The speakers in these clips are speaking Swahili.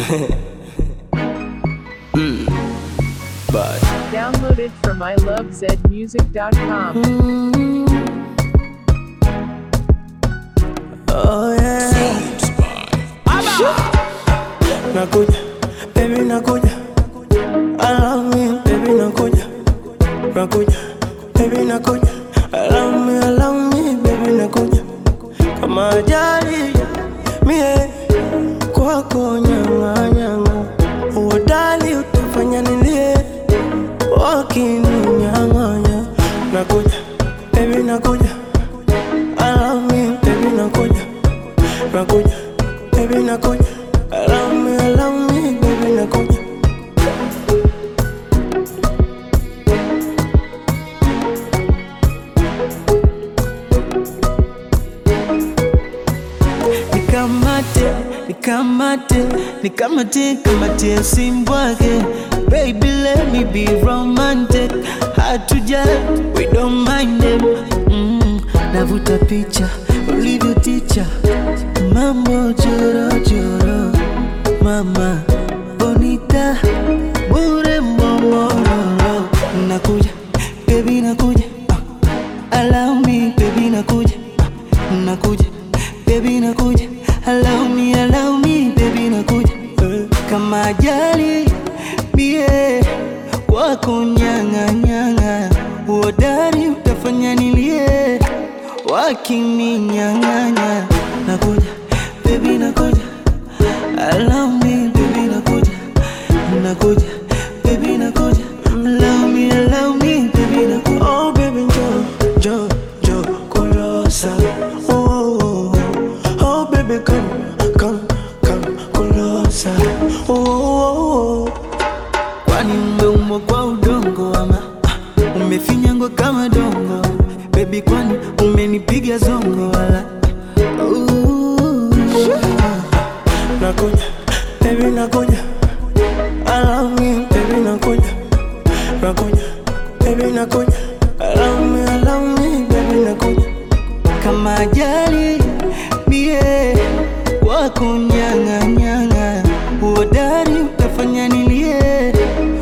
But Downloaded from ilovezmusic.com. oh yeah. Nakuja, baby nakuja. I love me, baby nakuja. Nakuja, baby nakuja. I love me, I love me, baby nakuja. Kama ajali mie kwako nyanga nyanga, uodali utafanya nilie wakininyang'anya. Nakuja, baby nakuja. I love me, baby nakuja. Nakuja, baby nakuja. I love me, I love me, baby nakuja. nikamate nikamate nikamate kamate simbwake baby let me be romantic hatuja we don't mind them mm, navuta picha ulivyo ticha mambo jorojoro mama bonita bure momororo nakuja baby nakuja uh, allow me baby nakuja uh, nakuja baby nakuja allow me allow me baby nakuja Eh, kama ajali mie wako nyanga nyanga uodari utafanya nilie wakininyang'anya nakuja baby nakuja allow me baby nakuja nakuja baby nakuja allow me allow me baby nakuja Oh baby njoo, njoo, njoo kulosa. Oh, oh, oh. oh baby come, come, come kulosa. Oh, oh, oh. kwani umeumbwa kwa udongo ama ah, umefinyangwa kama dongo bebi kwani umenipiga zongo wala Ooh. Nakuja, baby nakuja. I love me, baby nakuja. Nakuja, baby nakuja. I love me, I love me, baby nakuja. kama ajali mie kwako nyang'anyang'a uodari utafanya nilie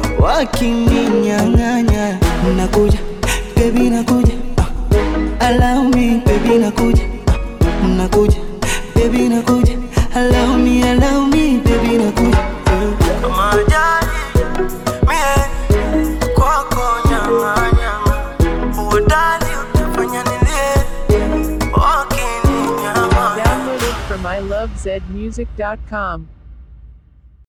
wakininyang'anya nakuja bebi nakuja uh, allow me bebi nakuja uh, nakuja bebi nakuja allow me allow me bebi nakuja Kama ajali, mie kwako nyama nyama. Uodali utafanya nilie, wakininyama. Downloaded from ilovezmusic.com.